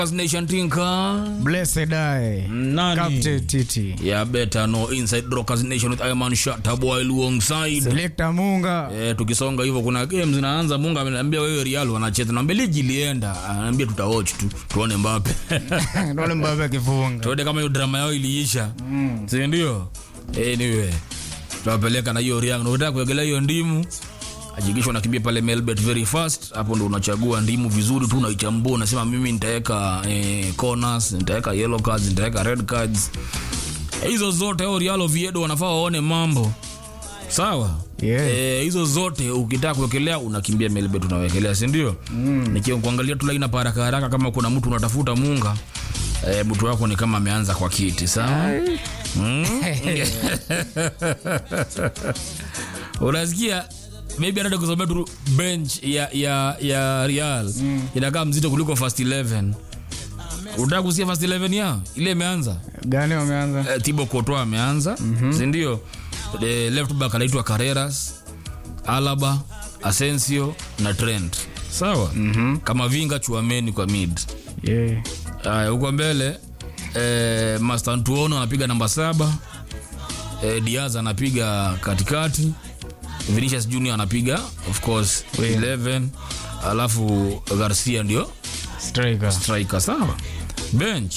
Nation Tinker. Blessed I. Nani? Captain Titi. Yeah, better know inside Rockers Nation with Iman Shatta boy alongside. Selector Munga. Eh, tukisonga hivyo kuna games zinaanza. Mungu ameniambia wewe Real wanacheza. Naambia ligi ilienda. Ananiambia tutawatch tu. Tuone Mbappe. Ndole Mbappe akifunga. Tuone kama hiyo drama yao iliisha. Mm. Si ndio? Anyway. Tutawapeleka na hiyo Real. Unataka kuegelea hiyo ndimu? Hakikisha unakimbia pale Melbet very fast. Hapo ndo unachagua ndimu vizuri tu, unaichambua, unasema mimi nitaweka eh, corners, nitaweka yellow cards, nitaweka red cards. Hizo zote hao Real Oviedo wanafaa waone mambo sawa. Yeah. Eh, hizo zote ukitaka kuwekelea unakimbia Melbet unawekelea, si ndio? Mm. Nikiangalia tu laina haraka haraka, kama kuna mtu unatafuta munga eh, mtu wako ni kama ameanza kwa kiti sawa. Mm. Unasikia maybe anataka kusomea tu bench ya ya ya Real mm. inakaa mzito kuliko first 11. Unataka kusikia first 11 ya ile imeanza Gani wameanza? eh, Thibaut Courtois ameanza mm-hmm. si ndio? Eh, left back anaitwa Carreras, Alaba, Asensio na Trent sawa mm-hmm. kama vinga Chouameni kwa mid Yeah. Haya, huko mbele eh, Mastantuono anapiga namba saba eh, Diaz anapiga katikati Vinicius Junior anapiga of course 11 alafu Garcia ndio Striker. striker sawa bench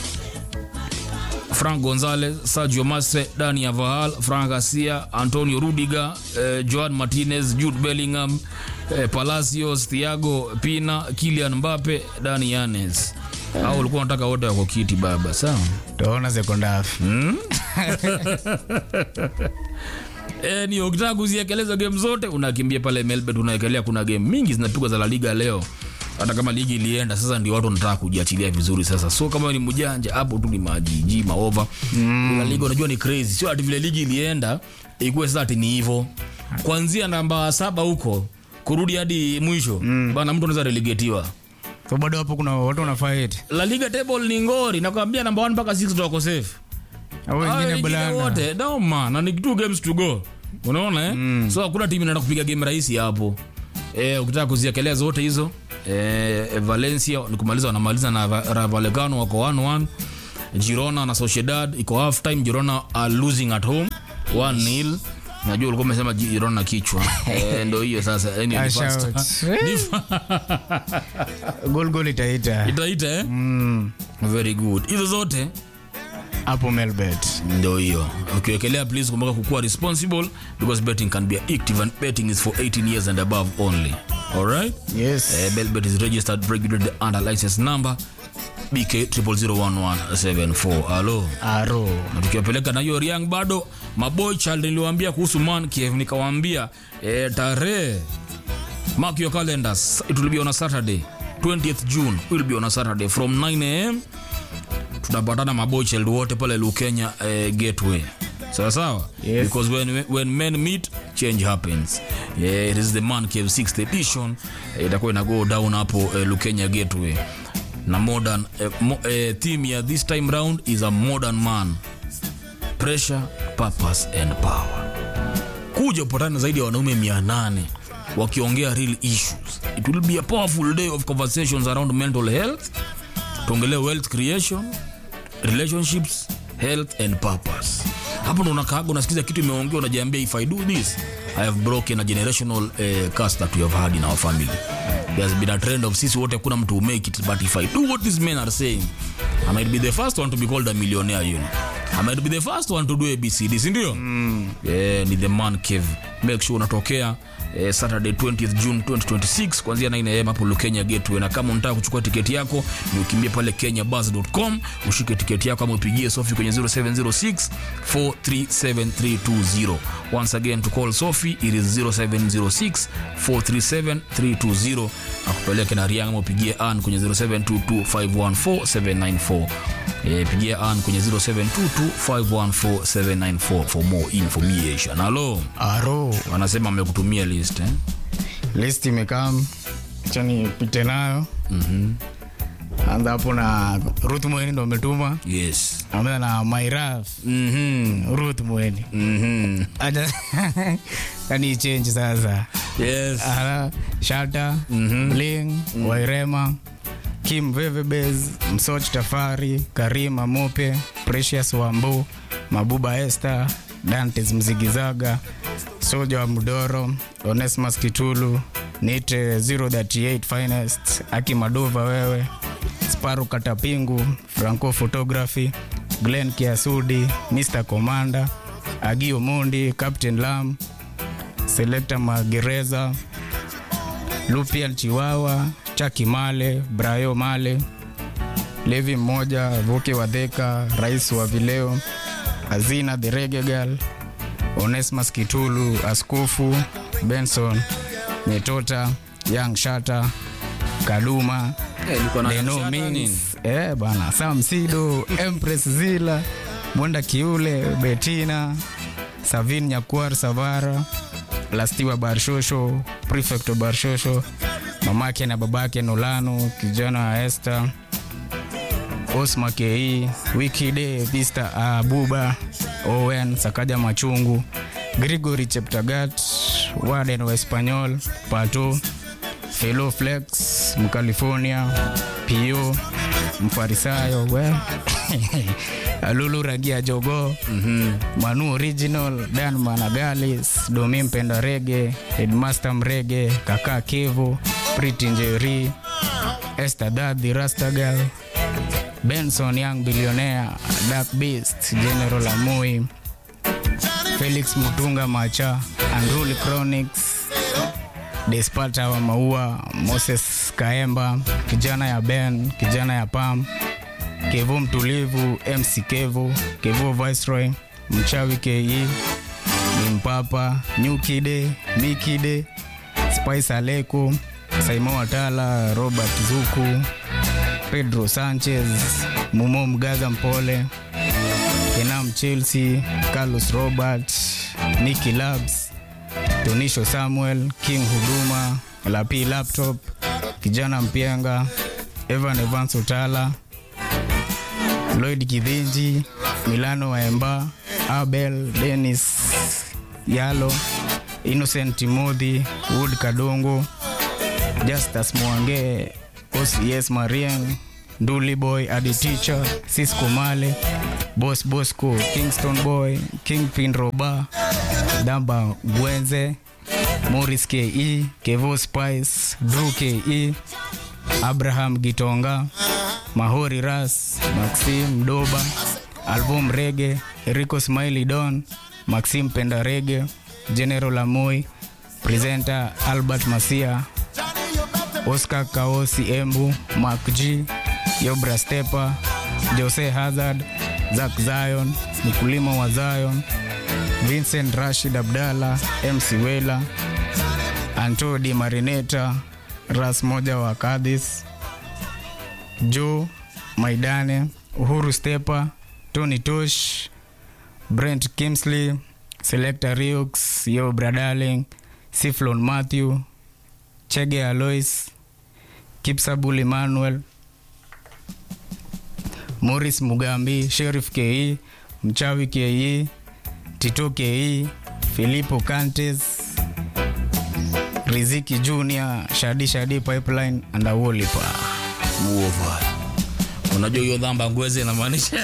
Frank Gonzalez, Sergio Masre, Dani Avahal, Frank Garcia, Antonio Rudiger, eh, Joan Martinez, Jude Bellingham, eh, Palacios, Thiago Pina, Kylian Mbappe, Dani Yanes. Hao ulikuwa unataka wote wako kiti baba, sawa? Tuona second half. Eh, ni ukitaka kuziekeleza game zote unakimbia pale Melbourne unaekelea. Kuna game mingi zinapigwa za La Liga leo, hata kama ligi ilienda. Sasa ndio watu wanataka kujiachilia vizuri sasa, so kama wewe ni mjanja hapo tu ni majiji maova mm. La Liga unajua ni crazy, sio ati vile ligi ilienda ikuwe sasa ati ni hivyo kuanzia namba saba huko kurudi hadi mwisho mm. bana, mtu anaweza relegatiwa. So bado hapo kuna watu wana fight. La Liga table ni ngori, nakwambia namba 1 mpaka 6 tutako safe Au Hao wengine wengine bulanga. wote no man, na ni two games to go, unaona eh? So hakuna timu inaenda kupiga game rahisi hapo eh, ukitaka kuziekelea zote hizo eh, Valencia ni kumaliza, wanamaliza na Va- Rayo Vallecano wako 1-1. Girona na Sociedad iko half time, Girona are losing at home 1-0. Najua ulikuwa umesema Girona na kichwa eh, ndo hiyo sasa. Yani ni Ah, fast. shout. Ni fa- Goal goal itaita. Itaita eh? Very good. Hizo zote Hapo Melbet. ndio hiyo ukiwekelea please kumbuka kukuwa responsible because betting can be addictive and betting is for 18 years and above only alright Yes. uh, belbet is registered regulated under license number bk 0001174 halo Aro. na tukiwapeleka na hiyo riang bado maboy child niliwaambia kuhusu man kiev nikawaambia eh, tarehe mark your calendars it will be on a saturday 20th june will be on a saturday from 9 am tunapatana maboy child wote pale lukenya eh, gateway sawa sawa Yes. because when, when men meet change happens eh, it is the man cave 6th edition eh, itakuwa ina go down hapo eh, lukenya gateway na modern eh, mo, eh, theme ya this time round is a modern man pressure purpose and power kuja upatane zaidi ya wanaume 800 wakiongea real issues it will be a powerful day of conversations around mental health tuongelee wealth creation relationships health and purpose hapo ndo unakaaga unasikiza kitu imeongea unajiambia if i do this i have broken a generational uh, curse that we have had in our family there has been a trend of sisi wote kuna mtu who make it but if i do what these men are saying i might be the first one to be called a millionaire you know i might be the first one to do abcd sindio mm. yeah, ni the man cave make sure unatokea eh, saturday 20th june 2026 kuanzia 9am hapo lukenya gateway na kama unataka kuchukua tiketi yako ni ukimbie pale kenyabus.com ushike tiketi yako ama upigie sofi kwenye 0706 437320 once again to call sofi it is 0706 437320 akupeleke na riang ama upigie an kwenye 0722514794 Eh, pigia an kwenye 0722514794 for more information halo Aro. wanasema amekutumia list eh? List imekam. Acha nipite nayo. Mhm. Anza hapo na Ruth Mweni ndo umetuma. yes Ameza na Mairaf. mm-hmm. Ruth Mweni. Mm-hmm. Acha kani change sasa. yes Ara, Shata, Bling, Wairema, Kim Vevebez, Msoch Tafari, Karima Mope, Precious Wambu, Mabuba Esther, Dantes Mzigizaga, Soja wa Mudoro, Onesmus Kitulu, Nite 038 Finest, Aki Madova wewe, Sparu Katapingu, Franco Photography, Glenn Kiasudi, Mr. Commander, Agio Mondi, Captain Lam, Selector Magereza, Lupian Chiwawa, Chaki Male, Brayo Male, Levi mmoja, Vuke Wadheka, Rais wa Vileo, Azina the Reggae Girl, Onesmus Kitulu, Askofu, Benson, Metota, Young Shata, Kaduma, The No Means, eh bana, Sam Sido, Empress Zila, Mwenda Kiule, Betina, Savin Nyakuar Savara, Lastiwa Barshosho, Prefect wa Barshosho, mamake na babake Nolano, kijana wa Esther, Osma Ke, Wikide, Vista Abuba, Owen, Sakaja Machungu, Gregory Cheptagat, Warden wa Espanyol, Pato, Fellow Flex, Mcalifornia, Pio, Mfarisayo, we Alulu Ragia Jogo, Manu Original, Dan Managalis, Domi Mpenda Rege, Headmaster Mrege, Kaka Kevo, Pretty Njeri, Esther Daddy Rastagal, Benson Young Billionaire, Dark Beast, General Amui, Felix Mutunga Macha, Andruli Chronics, Despata wa Maua, Moses Kaemba, kijana ya Ben, kijana ya Pam, Kevo Mtulivu, MC Kevo, Kevo Viceroy, Mchawi KE, Nimpapa, New Kide, Mikide, Spice Aleko, Saimo Watala, Robert Zuku, Pedro Sanchez, Mumo Mgaza Mpole, Kenam Chelsea, Carlos Robert, Nicky Labs, Tonisho Samuel, King Huduma, Lapi Laptop, Kijana Mpienga, Evan Evans Utala, Lloyd Kidhinji, Milano Waemba, Abel Dennis Yalo, Innocent Timothy, Wood Kadongo, Justus Mwange, OCS Marian, Nduli Boy, Adi Teacher, Cisco Male, Boss Bosco, Kingston Boy, Kingpin Roba, Damba Gwenze, Morris KE, Kevo Spice, Drew KE, Abraham Gitonga, Mahori Ras, Maxim Doba, Album Rege, Rico Smiley Don, Maxim Penda Rege, General Amoy, Presenter Albert Masia, Oscar Kaosi Embu, Mark G, Yobra Stepa, Jose Hazard, Zak Zion, mkulima wa Zion, Vincent Rashid Abdalla, MC Wela, Anto Di Marineta, Ras moja wa Kadis, Joe Maidane, Uhuru Stepa, Tony Tosh, Brent Kimsley, Selector Riux, Yo Bradaling, Siflon Matthew, Chege Alois, Kipsabul Emmanuel, Morris Mugambi, Sheriff KE, Mchawi KE, Tito KE, Filippo Cantes, Riziki Junior, Shadi Shadi Pipeline and Awolipa. Muova. Unajua hiyo dhamba ngweze inamaanisha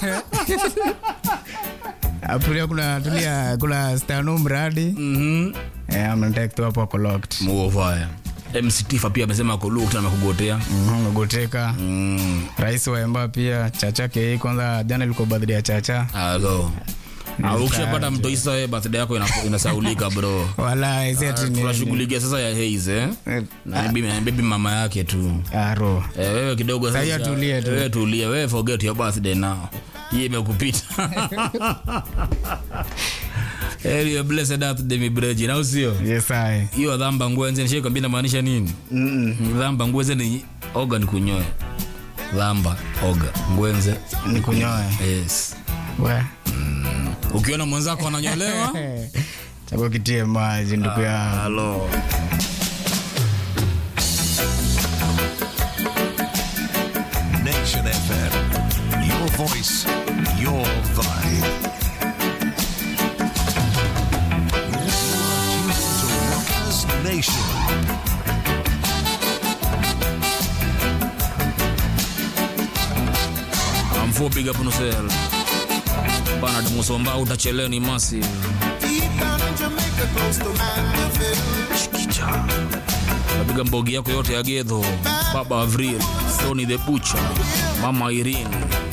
Apulia kuna tulia kuna Stano mradi. Mhm. Eh, amenitake tu hapo ako locked. Muova. MC Tifa pia amesema ako locked na amekugotea. Mhm, Goteka. Mm. Rais wa Emba pia Chacha KE kwanza jana ilikuwa birthday ya Chacha. Alo. Na ukishapata mtoisa wewe birthday yako ina- inasaulika bro. Wala isi ati ni Tunashughulikia sasa ya Haze eh. Eh, Na ni baby- baby mama yake tu. Aro. Eh, wewe kidogo Sasa sasa. tulie tu. Wewe tulia, wewe forget your birthday now. Hii imekupita. Heri ya blessed birthday mi breji, na usio? Yes I. Hiyo dhamba ngwenze nishai kwambia inamaanisha nini? Dhamba ngwenze ni oga ni kunyoe. Dhamba oga ngwenze. Ni kunyoe. Yes. We. Ukiona mwenzako ananyolewa, Chako kitie maji ndugu yangu. halo. Nation FM. Your voice, your vibe. You are tuned to Rockers Nation. M4 big up on yourself. Bernard Musomba utachelewa ni massive. Chikicha. Napiga mbogi yako yote ya Gedho, Baba Avril, Tony the Butcher, Mama Irene,